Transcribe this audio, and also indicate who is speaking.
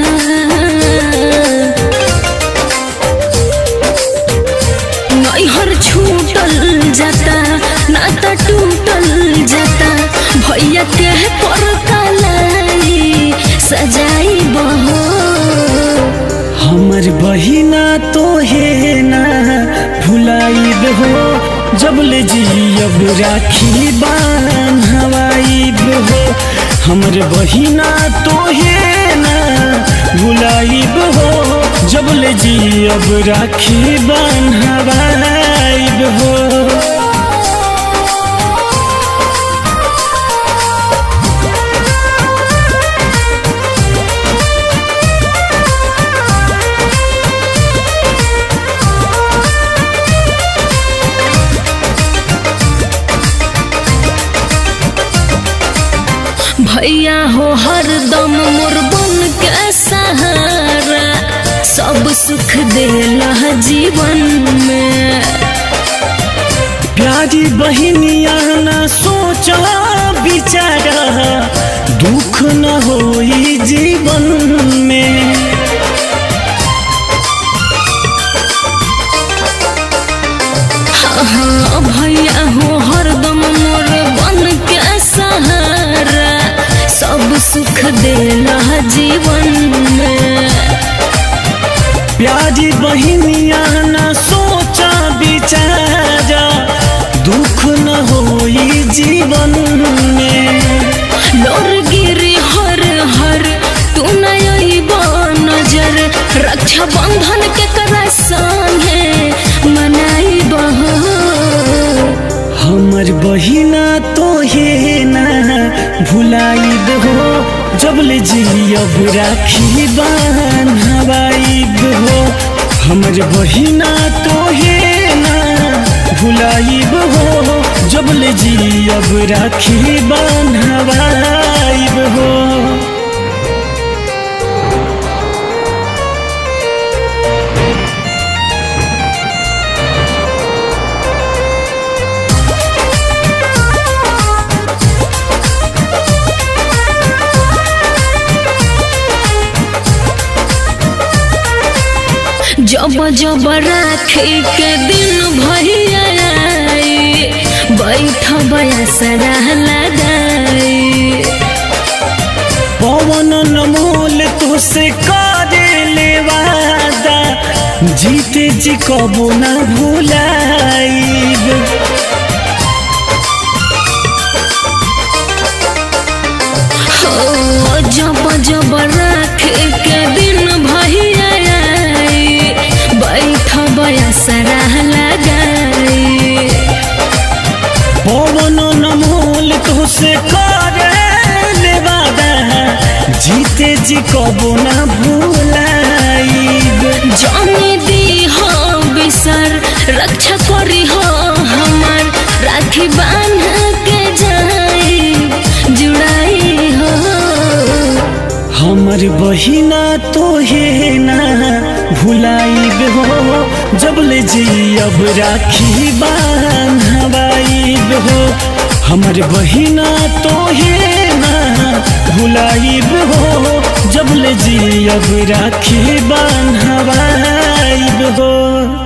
Speaker 1: नैहर छूटल जाता नाता टूटल जाता भैया के परता लाई सजाई बहो
Speaker 2: हमर बहिना तो है ना भुलाइब हो जब ले जियब राखी बान हवाइब हो हमर बहिना तो है ना भुलाइब हो जब ले जियब राखी बान हवाइब हो
Speaker 1: भैया हो हरदम मोर बन के सहारा सब सुख देला जीवन में
Speaker 2: प्यारी बहिनिया न सोचा बिचारा दुख न होई जीवन में
Speaker 1: हाँ भैया हो हरदम मोर बन के सहारा सब सुख देला जीवन में
Speaker 2: प्यारी बहिनिया न सोचा बिचारा दुख न होई जीवन में
Speaker 1: लोर गिरी हर हर तू नब नजर रक्षा बंधन के करा संगे मनाई बहो
Speaker 2: हमर बहिना तो हे ना भुलाइब हो जब ले जियब राखी बान हवाइब हो हमर बहिना तो हे ना भुलाइब हो जब ले जियब राखी बान हवाइब हो
Speaker 1: जब जब राखे के दिन भैया आई बैठ बयसरा लगाई
Speaker 2: पवन नमोल तुसे करे ले वादा जीते जी कबो न भुलाइब
Speaker 1: हो जब जब राखे के दिन भैया आई बैठ बयसरा लगाई
Speaker 2: पवन नमोल तुसे करे ले वादा जीते जी कबो न भुलाइब
Speaker 1: जाने दी हो बिसर रक्षा करी हो हमार राखी बांध के जाई जुड़ाई हो
Speaker 2: हमर बहिना तो हे ना भुलाइब हो जब ले जियब राखी बान हवाइब हो हमर बहिना तो हे ना भुलाइब हो जब ले जियब राखी बान हवाइब हो